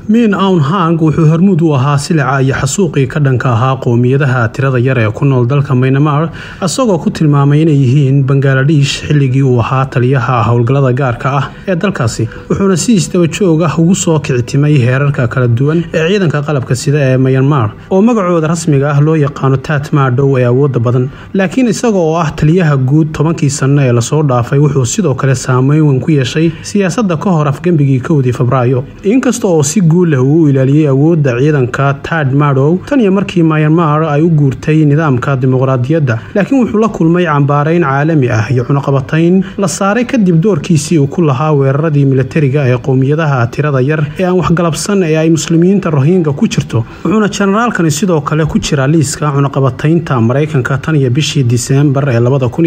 min awn hang wuxuu hormuud u ahaa silica iyo xasuuqii ka dhanka ahaa qowmiyadaha tirada yar ee ku nool dalka maynamar isagoo ku tilmaamay inay yihiin bangaladesh xilligii uu ahaa taliyaha howlgallada gaarka ah ee dalkaasi wuxuuna si isdaba joog ah ugu soo kicitimay heerarka kala duwan ee ciidanka qalabka sida ee mayanmar oo magacooda rasmiga ah loo yaqaano tat maadhow ee awooda badan laakiin isaga oo ah taliyaha guud tobankii sanno ee lasoo dhaafay wuxuu sidoo kale saameyn weyn ku yeeshay siyaasadda ka hor afgembigii kowdii febraayo inkasta oo si guul leh uu u ilaaliyey awoodda ciidanka tad madow tan iyo markii mayanmar ay u guurtay nidaamka dimuqraadiyadda laakiin wuxuu la kulmay cambaarayn caalami ah iyo cunaqabatayn la saaray kadib doorkiisii uu ku lahaa weeraradii milatariga ee qowmiyadaha tirada yar ee aan waxgalabsan ee ay muslimiinta rohinga ku jirto wuxuuna jenaraalkani sidoo kale ku jira liiska cunaqabataynta maraykanka tan iyo bishii diseembar ee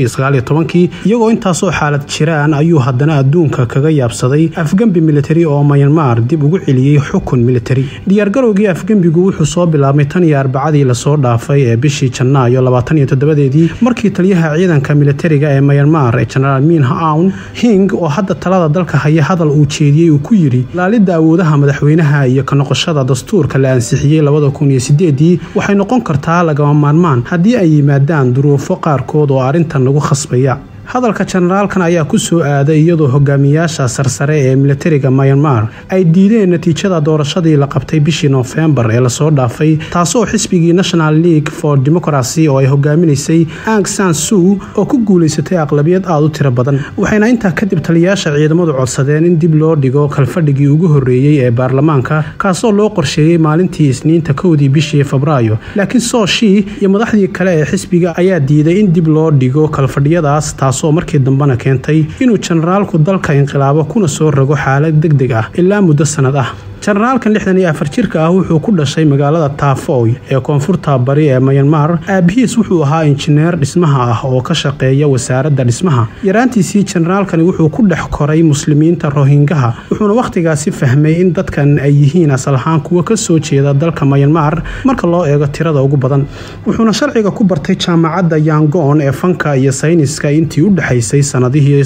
iyagoo intaasoo xaalad jiraan ayuu haddana adduunka kaga yaabsaday afgembi militari oo mayanmar dib ugu celiyey xukun militari diyaargarowgii afgembigu wuxuu soo bilaabmay tan iyo arbacadii lasoo dhaafay ee bishii janaayo labaataniyotodobadeedii markii taliyaha ciidanka militariga ee mayanmar ee jenaraal min awn hing oo hadda talada dalka haya hadal uu jeediyey uu ku yidhi laalidda awoodaha madaxweynaha iyo ka noqoshada dastuurka la ansixiyey labada kun iyo sideedii waxay noqon kartaa lagama maarmaan haddii ay yimaadaan duruufo qaarkood oo arrintan lagu khasbaya hadalka jenaraalkan ayaa ku soo aaday iyadoo hogaamiyaasha sarsare ee militariga mayanmar ay diideen natiijada doorashadii la qabtay bishii noofembar ee lasoo dhaafay taasoo xisbigii national league for democracy oo ay hogaaminaysay ang san suu oo ku guulaysatay aqlabiyad aada u tiro badan waxayna intaa kadib taliyaasha ciidamadu codsadeen in dib loo dhigo kalfadhigii ugu horreeyey ee baarlamaanka kaasoo loo qorsheeyey maalintii isniinta kowdii bishii febraayo laakiin sooshii iyo madaxdii kale ee xisbiga ayaa diiday in dib loo dhigo kalfadhiyadaas taas oo markii dambena keentay inuu jenaraalku dalka inqilaabo kuna soo rogo xaalad deg deg ah ilaa muddo sannad ah jenaraalkan lixdan iyo afar jirka ah wuxuu ku dhashay magaalada taafoy ee koonfurta bari ee mayanmar aabihiis wuxuu ahaa injineer dhismaha ah oo ka shaqeeya wasaaradda dhismaha yaraantiisii jenaraalkani wuxuu ku dhex koray muslimiinta rohingaha wuxuuna wakhtigaasi fahmay in dadkan ay yihiin asal ahaan kuwa ka soo jeeda dalka mayanmar marka loo eego tirada ugu badan wuxuuna sharciga ku bartay jaamacadda yangon ee fanka iyo sayniska intii u dhexaysay sanadihii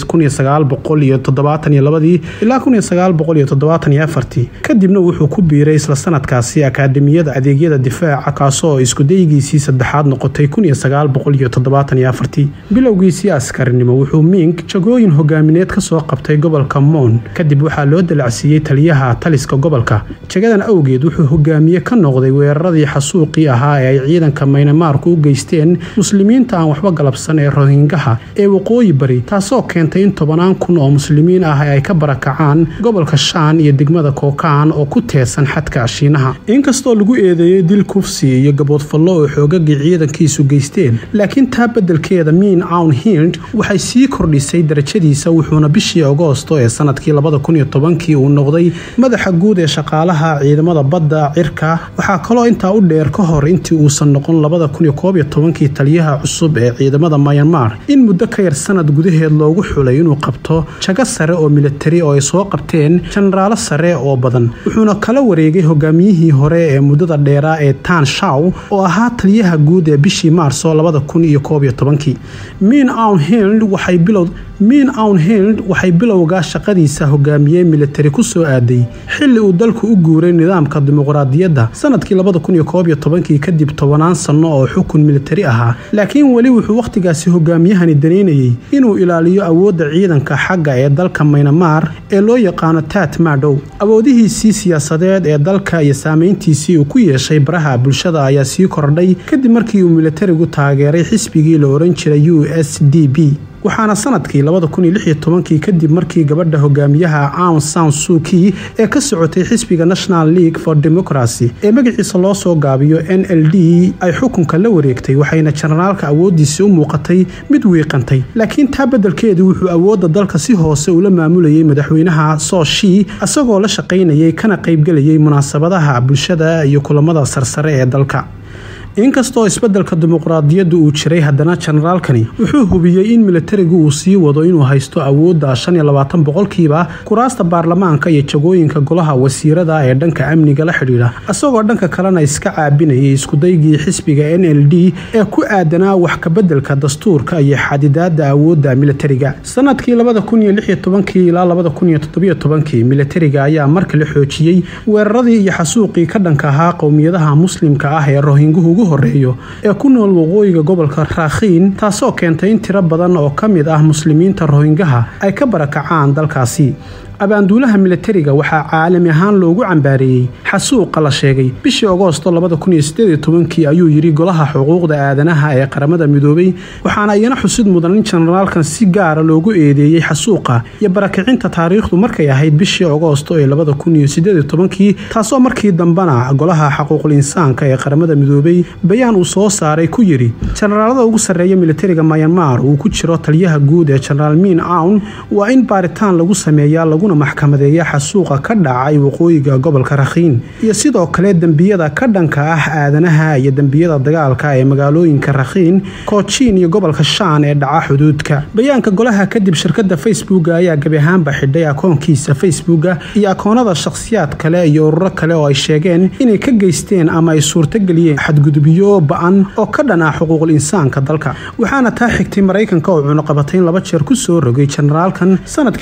ilaa kadibna wuxuu ku biiray isla sanadkaasi akaademiyada adeegyada difaaca kaasoo iskudaygiisii saddexaad noqotay bilowgiisii askarinimo wuxuu ming jagooyin hogaamineed kasoo qabtay gobolka moon kadib waxaa loo dalacsiiyey taliyaha taliska gobolka jagadan awgeed wuxuu hogaamiye ka noqday weeraradii xasuuqii ahaa ee ay ciidanka maynamaarku u geysteen muslimiinta aan waxba galabsan ee rohingaha ee waqooyi bari taasoo keentay in tobanaan kun oo muslimiin ah ay ka barakacaan gobolka shaan iyo degmada kookaan oo ku teesan xadka shiinaha inkastoo lagu eedeeyey dil kufsi iyo gaboodfallo oo xoogagii ciidankiisu geysteen laakiin taa beddelkeeda miin awn hind waxay sii kordhisay darajadiisa wuxuuna bishii agoosto ee sanadkii kii uu noqday madaxa guud ee shaqaalaha ciidamada badda cirka waxaa kaloo intaa u dheer ka hor intii uusan noqon kii taliyaha cusub ee ciidamada mayanmar in muddo ka yar sanad gudaheed loogu xulay inuu qabto jago sare oo militari oo ay soo qabteen jenaraalo sare oo badan wuxuuna kala wareegay hogaamiyihii hore ee muddada dheeraa ee tan shaw oo ahaa taliyaha guud ee bishii maarso min awn hind waxay bilow min awn hind waxay bilowga shaqadiisa hogaamiyey militari ku soo aaday xilli uu dalku u guuray nidaamka dimuqraadiyadda sanadkii kadib tobanaan sanno oo xukun militari ahaa laakiin weli wuxuu wakhtigaasi hogaamiyahani danaynayey inuu ilaaliyo awoodda ciidanka xagga ee dalka maynamar ee loo yaqaano tat madow awoodihiisii siyaasadeed ee dalka iyo saameyntiisii uu ku yeeshay baraha bulshada ayaa sii kordhay kadib markii uu militarigu taageeray xisbigii la ohan jiray u s d b waxaana sanadkii kadib markii gabadha hogaamiyaha awn san suuki ee ka socotay xisbiga national league for democracy ee magaciisa loo soo gaabiyo n l d ay xukunka la wareegtay waxayna jenaraalka awoodiisii u muuqatay mid wiiqantay laakiin taa beddelkeedu wuxuu awoodda dalka si hoose ula maamulayay madaxweynaha sooshi isagoo la shaqaynayay kana qaybgelayay munaasabadaha bulshada iyo kulamada sarsare ee dalka inkastoo isbeddelka dimuqraadiyaddu uu jiray haddana jenaraalkani wuxuu hubiyey in militarigu uu sii wado inuu haysto awoodda shan iyo labaatan boqolkiiba kuraasta baarlamaanka iyo jagooyinka golaha wasiirada ee dhanka amniga la xidhiidha isagoo dhanka kalena iska caabinayay iskudaygii xisbiga n l d ee ku aadanaa wax kabeddelka dastuurka iyo xadidaada awoodda militariga sanadkii labada kun iyo lix iyo tobankii ilaa labada kun iyo toddobiyo tobankii militariga ayaa markale xoojiyey weeraradii iyo xasuuqii ka dhanka ahaa qowmiyadaha muslimka ah ee rohinguhu ugu horeeyo ee ku nool waqooyiga gobolka raakhiin taasoo keentay in tiro badan oo ka mid ah muslimiinta rohingaha ay ka barakacaan dalkaasi abaanduulaha militariga waxaa caalami ahaan loogu cambaareeyey xasuuqa la sheegay bishii agoosto kii ayuu yidhi golaha xuquuqda aadanaha ee qaramada midoobay waxaana iyana xusid mudan in jenaraalkan si gaara loogu eedeeyey xasuuqa iyo barakicinta taariikhdu markay ahayd bishii agoosto ee kii taasoo markii dambena golaha xaquuqul insaanka ee qaramada midoobay bayaan uu soo saaray ku yidhi jenaraalada ugu sarreeya militariga mayanmar uu ku jiro taliyaha guud ee jenaraal miin awn waa in baaritaan lagu sameeyaa laguna maxkamadeeya xasuuqa ka dhacay waqooyiga gobolka rakhiin iyo sidoo kale dembiyada ka dhanka ah aadanaha iyo dembiyada dagaalka ee magaalooyinka rakhiin koojiin iyo gobolka shaan ee dhaca xuduudka bayaanka golaha kadib shirkada facebooka ayaa gebi ahaanba xidhay akoonkiisa facebooka iyo akoonada shakhsiyaad kale iyo ururo kale oo ay sheegeen inay ka geysteen ama ay suurtageliyeen xadgudubyo ba-an oo ka dhan ah xuquuqul insaanka dalka waxaana taa xigtay maraykanka oo cunuqabatayn laba jeer ku soo rogay jenaraalkan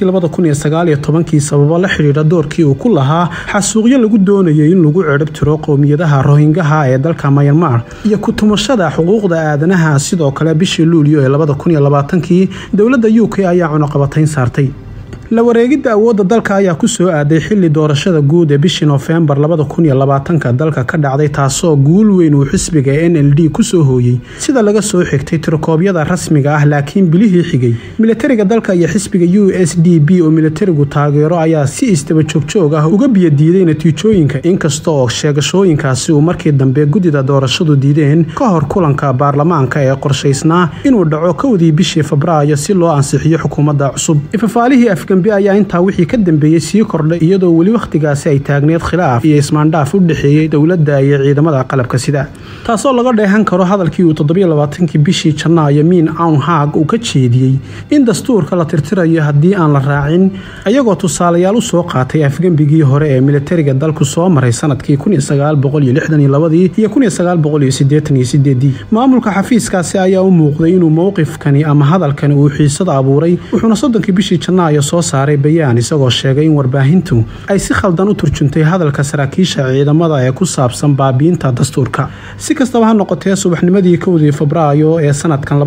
sanadkii sababo la xidhiidha doorkii uu ku lahaa xasuuqyo lagu doonayay in lagu cirib tiro qowmiyadaha rohingaha ee dalka mayanmar iyo ku-tumashada xuquuqda aadanaha sidoo kale bishii luulyo ee kii dowladda u k ayaa cunuqabatayn saartay la wareegidda awoodda dalka ayaa ku soo aaday xili doorashada guud ee bishii noofembar dalka ka dhacday taasoo guul weyn uu xisbiga n l d kusoo hooyey sida laga soo xigtay tirokoobyada rasmiga ah laakiin bilihii xigay militariga dalka iyo xisbiga u s d b oo militarigu taageero ayaa si istaba joogjoog ah uga biyadiiday natiijooyinka inkasta oo sheegashooyinkaasi uu markii dambe guddida doorashadu diideen ka hor kulanka baarlamaanka ee qorshaysnaa inuu dhaco kowdii bishii febraayo si loo ansixiyo xukuumadda cusub ayaa intaa wixii ka dambeeyey sii kordhay iyadoo weli wakhtigaasi ay taagneed khilaaf iyo ismaandhaaf u dhexeeyey dowladda iyo ciidamada qalabka sida taasoo laga dheehan karo hadalkii uu toddobaaatankii bishii janaayo miin awn haag uu ka jeediyey in dastuurka la tirtirayo haddii aan la raacin ayagoo tusaalayaal u soo qaatay afgembigii hore ee militariga dalku soo maray sanadkii iyo maamulka xafiiskaasi ayaa u muuqday inuu mowqifkani ama hadalkani uu xiisada abuuray wuxuuna soddonkii bishii janaayo soo saaray bayaan isagoo sheegay in warbaahintu ay si khaldan u turjuntay hadalka saraakiisha ciidamada ee ku saabsan baabiinta dastuurka si kastaba ha noqotee subaxnimadii kowdii febraayo ee sanadkan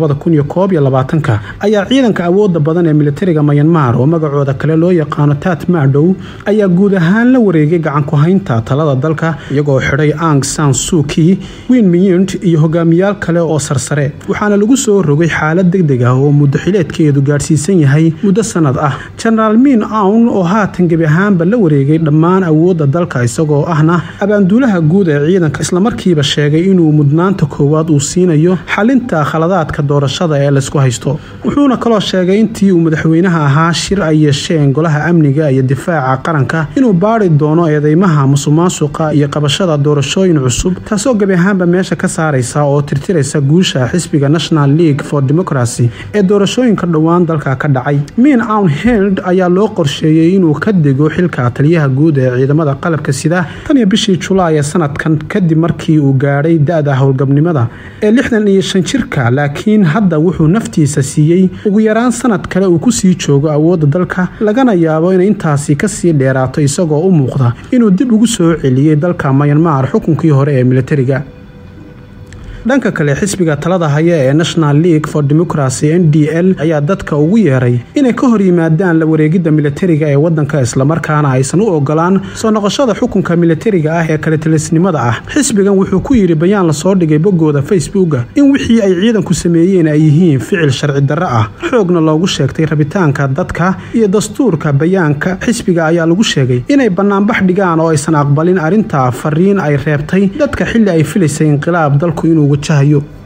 ayaa ciidanka awooda badan ee militariga mayanmar oo magacooda kale loo yaqaano tat madow ayaa guud ahaan la wareegay gacanku-haynta talada dalka iyagoo xidhay ang san suuki win miyint iyo hogaamiyaal kale oo sarsare waxaana lagu soo rogay xaalad degdeg ah oo muddo xileedkeedu gaadhsiisan yahay muddo sanad ah jenaraal miin awn oo haatan gebi ahaanba la wareegay dhammaan awoodda dalka isagoo ahna abaanduulaha guud ee ciidanka islamarkiiba sheegay inuu mudnaanta koowaad uu siinayo xalinta khaladaadka doorashada ee laysku haysto wuxuuna kaloo sheegay intii uu madaxweynaha ahaa shir ay yeesheen golaha amniga iyo difaaca qaranka inuu baari doono eedeymaha musuqmaasuqa iyo qabashada doorashooyin cusub taasoo gebi ahaanba meesha ka saaraysa oo tirtiraysa guusha xisbiga national league for democracy ee doorashooyinka dhowaan dalka ka dhacay miin awn held ayaa loo qorsheeyey inuu ka dego xilka taliyaha guud ee ciidamada qalabka sida tan iyo bishii julaay ee sanadkan kadib markii uu gaadhay da-da howlgabnimada ee lixdan iyo shan jirka laakiin hadda wuxuu naftiisa siiyey ugu yaraan sanad kale uu kusii joogo awoodda dalka lagana yaabo inay intaasi kasii dheeraato isagoo u muuqda inuu dib ugu soo celiyey dalka mayanmar xukunkii hore ee militariga dhanka kale xisbiga talada haya ee national league for democracy n d l ayaa dadka ugu yeeray inay ka hor yimaadaan la wareegidda militariga ee wadanka islamarkaana aysan u ogolaan soo noqoshada xukunka militariga ah ee kalitilisnimada ah xisbigan wuxuu ku yidhi bayaan lasoo dhigay boggooda facebooka in wixii ay ciidanku sameeyeen ay yihiin ficil sharci darro ah xoogna loogu sheegtay rabitaanka dadka iyo dastuurka bayaanka xisbiga ayaa lagu sheegay inay banaanbax dhigaan oo aysan aqbalin arrinta fariin ay reebtay dadka xilli ay filaysay inqilaab dalku inuu wajahayo